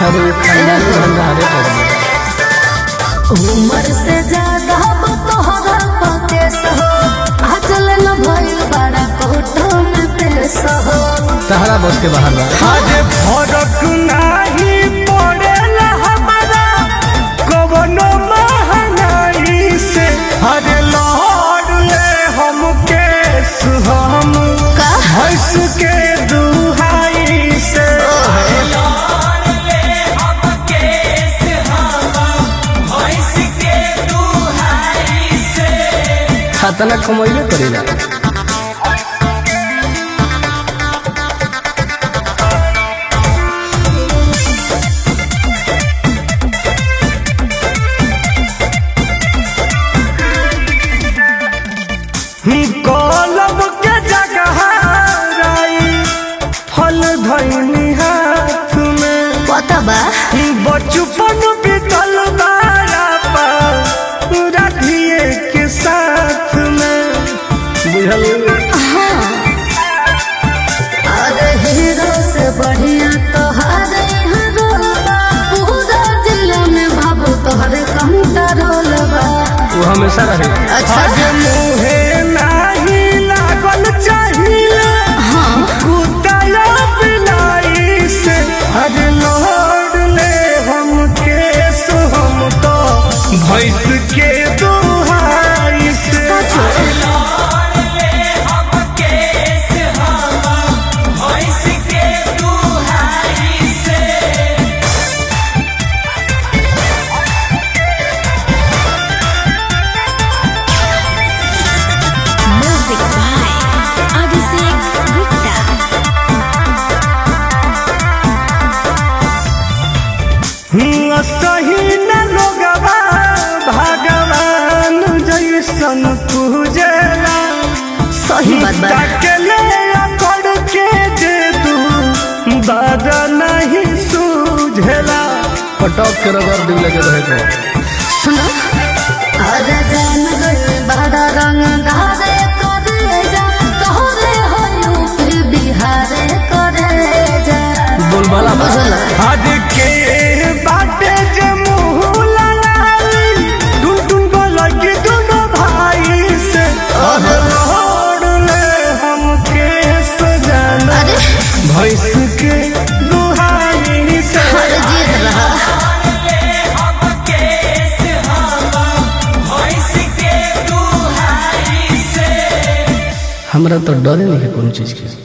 अरे खानदानी भंडारे पड़े उम्र से ज्यादा तोहरा पकेस हो आजल न भइल बड़ा कोटो में पेश हो तहरा बस के बाहर बा आज फरक नाही पड़ेला हमारा कवनो महंगाई से हर लहर ले हम केस हम का? हंस के दुहाई से खतना कमैले करेला कलम के जगह राई फल धैनी हाथ में पता बा बचपन बीतल बारा पर राधिए के साथ में बुझल अरे हीरो से बढ़िया तोहरे हीरो पूरा जिला में बाबू तोहरे कंट्रोल बा वो हमेशा रहे अच्छा आज मुहे नाही लागल चाहिए हाँ कुतला बिलाई से हर लौट ले हम केस हम तो भैंस के दुहाई से म्यूजिक बाय अभिषेक गुप्ता सही न लोगवा भगवान जैसन पूजला सही बात बा तकले अकड़ के जे तू बादा नहीं सूझला पटक के रगड़ दिल लगे रहे को सुनो अरे जान गए बड़ा रंग धारे करे जा तोहरे हो यूपी बिहारे करे जा बोलबाला बा बुझल आज के बाटे जे मुँह लड़ाई टुन टुन बोलकी दोनों भाई से अब लौट ले हम केस जाना अरे भैंस के दुहाई से अरे जीत रहा हमरा तो डरे नहीं है कोनो चीज के